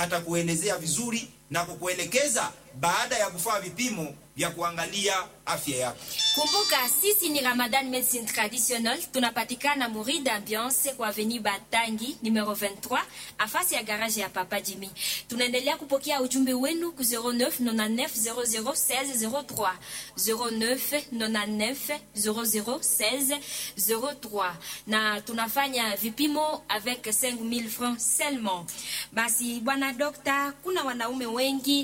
hatakuelezea vizuri na kukuelekeza baada ya kufanya vipimo vya kuangalia afya yako. Kumbuka sisi ni Ramadan Medicine Traditionnel, tunapatikana Muri d'Ambiance kwa Avenue Batangi numero 23 afasi ya garage ya Papa Jimmy. Tunaendelea kupokea ujumbe wenu ku 0999001603 0999001603 na tunafanya vipimo avec 5000 francs seulement. Basi bwana dokta, kuna wanaume wengi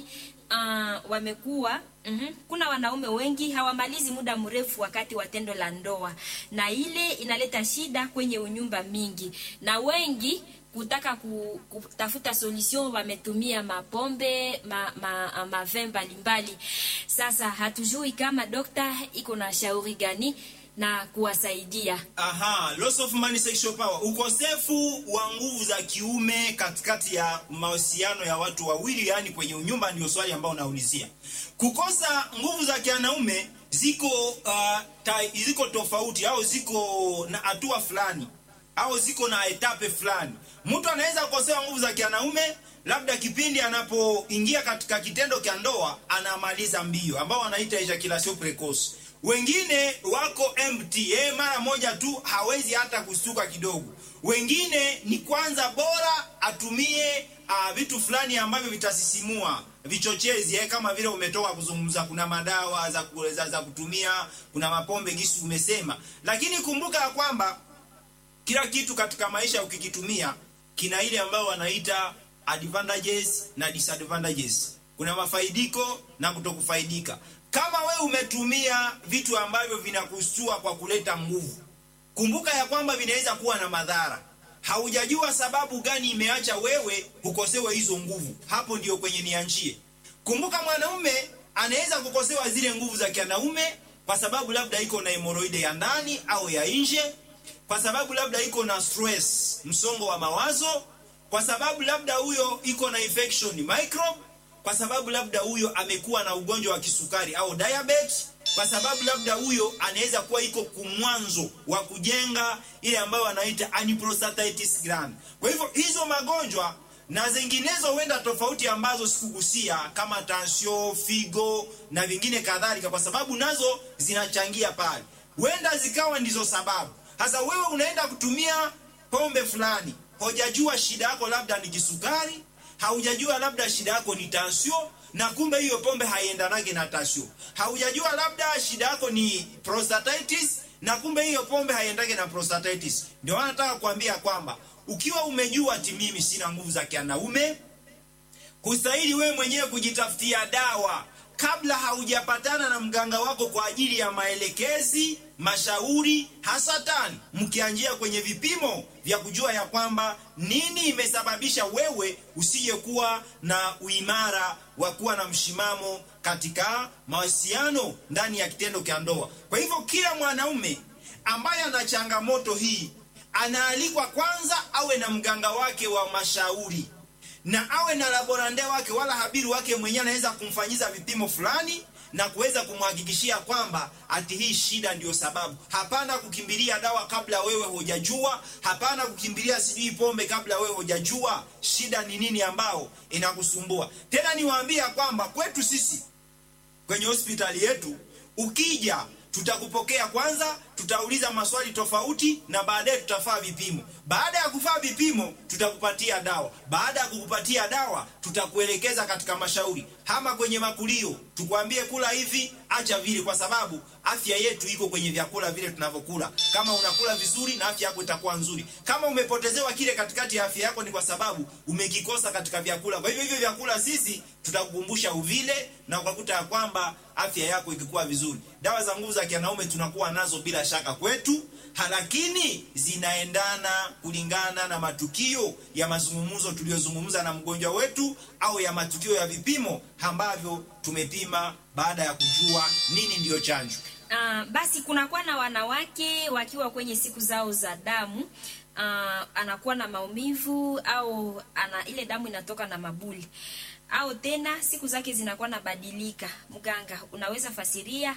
uh, wamekuwa Mm-hmm. Kuna wanaume wengi hawamalizi muda mrefu wakati wa tendo la ndoa, na ile inaleta shida kwenye unyumba mingi, na wengi kutaka ku, kutafuta solution wametumia mapombe ma, ma, mavin mbalimbali. Sasa hatujui kama dokta iko na shauri gani na kuwasaidia. Aha, loss of money sexual power, ukosefu wa nguvu za kiume katikati ya mahusiano ya watu wawili, yani kwenye unyumba, ndio swali ambao unaulizia. Kukosa nguvu za kianaume ziko uh, ta, ziko tofauti au ziko na hatua fulani au ziko na etape fulani. Mtu anaweza kukosewa nguvu za kianaume labda kipindi anapoingia katika kitendo cha ndoa anamaliza mbio, ambao wanaita ejaculation precoce wengine wako empty eh, mara moja tu hawezi hata kustuka kidogo. Wengine ni kwanza bora atumie uh, vitu fulani ambavyo vitasisimua vichochezi eh, kama vile umetoka kuzungumza, kuna madawa za, za, za kutumia, kuna mapombe gisi umesema, lakini kumbuka ya kwamba kila kitu katika maisha ukikitumia kina ile ambayo wanaita advantages na disadvantages. Kuna mafaidiko na kutokufaidika. Kama we umetumia vitu ambavyo vinakustua kwa kuleta nguvu, kumbuka ya kwamba vinaweza kuwa na madhara. Haujajua sababu gani imeacha wewe ukosewe hizo nguvu, hapo ndio kwenye nianchie. Kumbuka mwanaume anaweza kukosewa zile nguvu za kianaume kwa sababu labda iko na hemoroide ya ndani au ya nje, kwa sababu labda iko na stress, msongo wa mawazo, kwa sababu labda huyo iko na infection microbe kwa sababu labda huyo amekuwa na ugonjwa wa kisukari au diabetes, kwa sababu labda huyo anaweza kuwa iko kumwanzo wa kujenga ile ambayo wanaita aneuploiditis gland. Kwa hivyo hizo magonjwa na zinginezo huenda tofauti ambazo sikugusia kama tansio, figo na vingine kadhalika, kwa sababu nazo zinachangia pale, huenda zikawa ndizo sababu. Sasa wewe unaenda kutumia pombe fulani, hujajua shida yako labda ni kisukari haujajua labda shida yako ni tansio, na kumbe hiyo pombe haiendanage na tansio. Haujajua labda shida yako ni prostatitis, na kumbe hiyo pombe haiendage na prostatitis. Ndio maana nataka kuambia kwamba ukiwa umejua ati mimi sina nguvu za kianaume, kustahili wewe mwenyewe kujitafutia dawa kabla haujapatana na mganga wako kwa ajili ya maelekezi, mashauri, hasatan mkianjia kwenye vipimo vya kujua ya kwamba nini imesababisha wewe usiyekuwa na uimara wa kuwa na mshimamo katika mahusiano ndani ya kitendo cha ndoa. Kwa hivyo kila mwanaume ambaye ana changamoto hii anaalikwa kwanza awe na mganga wake wa mashauri na awe na laborande wake wala habiri wake mwenyewe anaweza kumfanyiza vipimo fulani na kuweza kumhakikishia kwamba ati hii shida ndiyo sababu. Hapana kukimbilia dawa kabla wewe hujajua, hapana kukimbilia sijui pombe kabla wewe hujajua shida ni nini ambao inakusumbua. Tena niwaambia kwamba kwetu sisi kwenye hospitali yetu ukija tutakupokea kwanza, tutauliza maswali tofauti na baadaye tutafaa vipimo. Baada ya kufaa vipimo, tutakupatia dawa. Baada ya kukupatia dawa, tutakuelekeza katika mashauri, hama kwenye makulio, tukwambie kula hivi, acha vile, kwa sababu afya yetu iko kwenye vyakula vile tunavyokula. Kama unakula vizuri, na afya yako itakuwa nzuri. Kama umepotezewa kile katikati ya afya yako, ni kwa sababu umekikosa katika vyakula. Kwa hivyo hivyo vyakula sisi tutakukumbusha uvile, na ukakuta ya kwamba afya yako ikikuwa vizuri. Dawa za nguvu za kianaume tunakuwa nazo bila shaka kwetu, lakini zinaendana kulingana na matukio ya mazungumzo tuliyozungumza na mgonjwa wetu au ya matukio ya vipimo ambavyo tumepima baada ya kujua nini ndiyo chanjo. Uh, basi kunakuwa na wanawake wakiwa kwenye siku zao za damu uh, anakuwa na maumivu au ana ile damu inatoka na mabuli au tena siku zake zinakuwa nabadilika. Mganga, unaweza fasiria?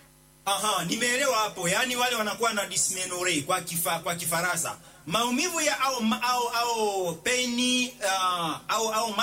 Aha, nimeelewa hapo. Yaani wale wanakuwa na dysmenorrhea kwa kifa, kwa Kifaransa. Maumivu ya au au au peni uh, au au